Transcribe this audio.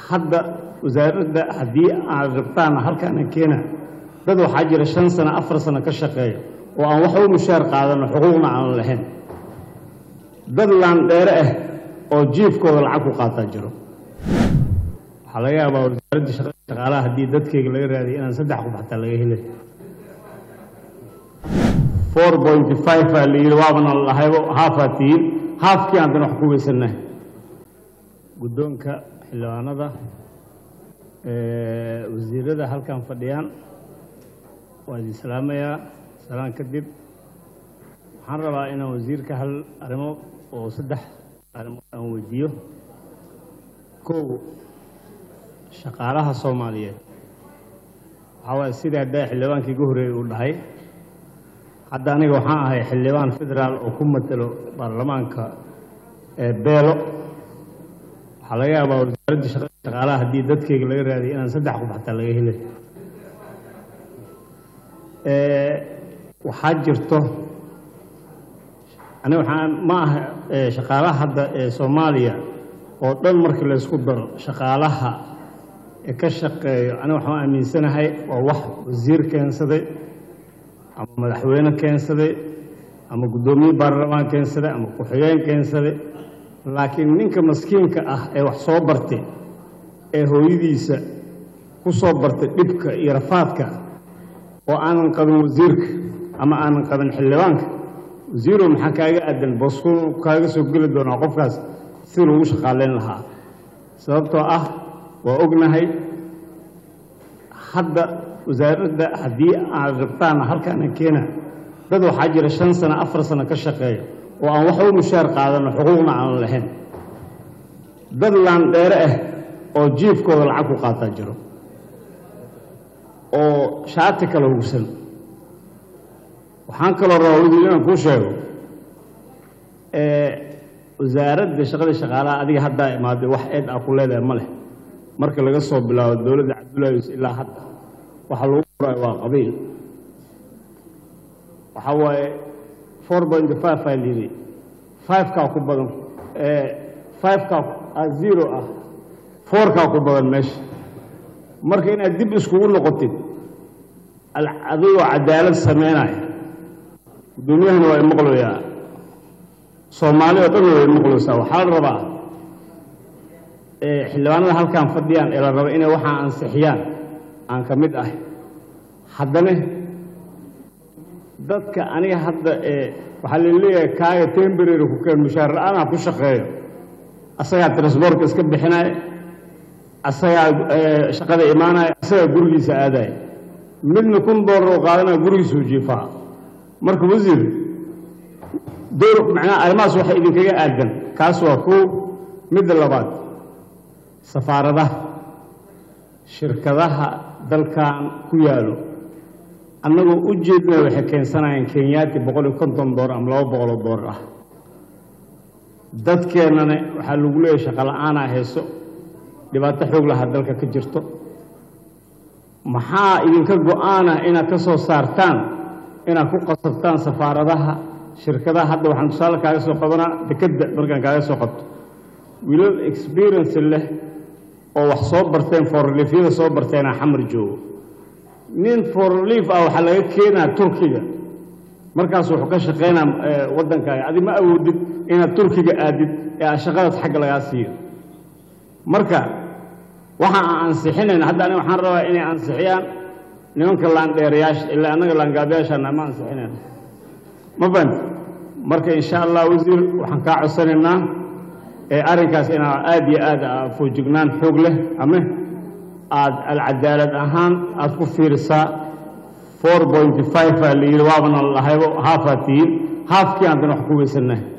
hadda wasaaradda haddii aad rabtaan halkaana keena dad waxaa jira shan sano afar sano ka shaqeeya oo aan waxba mushaar qaadano xuquuqna aan lahayn dad laandheere ah oo jiifkooda lacag ku qaataa jiro waxaa laga yaabaa wasaaradda shaqada shaqaalaha haddii dadkeyga laga raadiyo inaan saddex qof xataa laga helay four pointy five aa la yidhi waabana lahaybo haafaa tihiin haafkii aan dan wax ku weysanahay guddoonka xildhibaanada wasiirada halkan fadhiyaan waa idin salaamayaa salaan kadib waxaan rabaa inaan wasiirka hal arrimo oo saddex arrimood aan weydiiyo kow shaqaalaha soomaaliyeed waxaa waaye sidii haddaa xildhibaankii igu horreeyey uu dhahay hadda aniga waxaan ahay xildhibaan federaal oo ku matelo baarlamaanka beelo waxaa laga yaabaa wasaaradda shaqada shaqaalaha haddii dadkeyga laga raadiyo inaan saddex qof xataa laga helay waxaa jirto aniga waxaa ma aha shaqaalaha hadda ee soomaaliya oo dhan markii laysku daro shaqaalaha ee ka shaqeeyo aniga waxaan aaminsanahay waa wax wasiir keensaday ama madaxweyne keensaday ama guddoomiye baarlamaan keensaday ama ku-xigeen keensaday laakiin ninka maskiinka ah ee wax soo bartay ee hooyadiisa ku soo bartay dhibka iyo rafaadka oo aanan qabin wasiirka ama aanan qabin xildhibaanka wasiirow maxaa kaaga aadan boosku kaaga soo geli doonaa qofkaas si lagu shaqaaleyn lahaa sababtoo ah waa ognahay hadda wasaaradda haddii aad rabtaan halkaana keena dad waxaa jira shan sano afar sano ka shaqeeya oo aan waxba mushaar qaadano xuquuqna aan lahayn dad laandheere ah oo jiifkooda lacag ku qaataa jiro oo shaati kala hugsan waxaan kaloo rabaa wasiir inaan kuu sheego wasaaradda shaqada shaqaalaha adiga haddaa imaaday wax eed ah ku leedahay ma leh marka laga soo bilaabo dowladda cabdullaahi yus ilaa hadda waxaa lagu qorayo waa qabiil waxaa waaye four pointy five aa layidhi five-kaa ku badan five-kaa zero ah four-kaa ku badan meesha marka inaad dib iskugu noqotid adigoo cadaalad sameynaya guddoomiyahana waa imaqloyaa soomaali oo dhan way imaqloysaa waxaa la rabaa xildhibaanada halkan fadhiyaan ee la raba inay waxaa ansixiyaan aan ka mid ahay haddana dadka aniga hadda waxaa la leeyahay kaaga temberary ku keen mushaar la-aanaa ku shaqeeyo asagaa transbortka iska bixinaya asagaa shaqada imaanaya asagaa gurigiisa aadaya midna kun doolar oo qaadanaya gurigiisuu jiifaa marka wasiir dowr macnaha arrimahaas waxay idinkaga aadan kaas waa kow midda labaad safaaradaha shirkadaha dalkan ku yaalo annagoo u jeedna waxay keensanayaan kenyaati boqol iyo konton doolar ama laba boqoloo doolar ah dadkeennana waxaa lagu leeyahay shaqo la-aanaa hayso dhibaato xoog lahaa dalka ka jirto maxaa idinka go-aanah inaad ka soo saartaan inaad ku qasabtaan safaaradaha shirkadaha hadda waxaan tusaale kaaga soo qabanaa dekedda markaan kaaga soo qabto wiilal experience leh oo wax soo barteen forliifyada soo barteenaa xamar joogo nin forliif ah waxaa laga keenaa turkiga markaas wuxuu ka shaqaynaa waddankaaga adi ma awoodid inaad turkiga aadid ee aad shaqadaas xagga lagaa siiyo marka waxa aan ansixinayna hadda aniga waxaan rabaa inay ansixiyaan nimanka laandheerayaasha ilaa annaga laangaabayaashaana ma ansixinayna ma fahamti marka insha allah wasiir waxaan kaa codsanaynaa ee arrinkaas inaa aad iyo aad foojignaan xoog leh ama aad alcadaalad ahaan aad ku fiirisaa four pointy five aa la yidhi waabana lahaybo haafaa tihiin haafkii aan dan wax ku weysanahay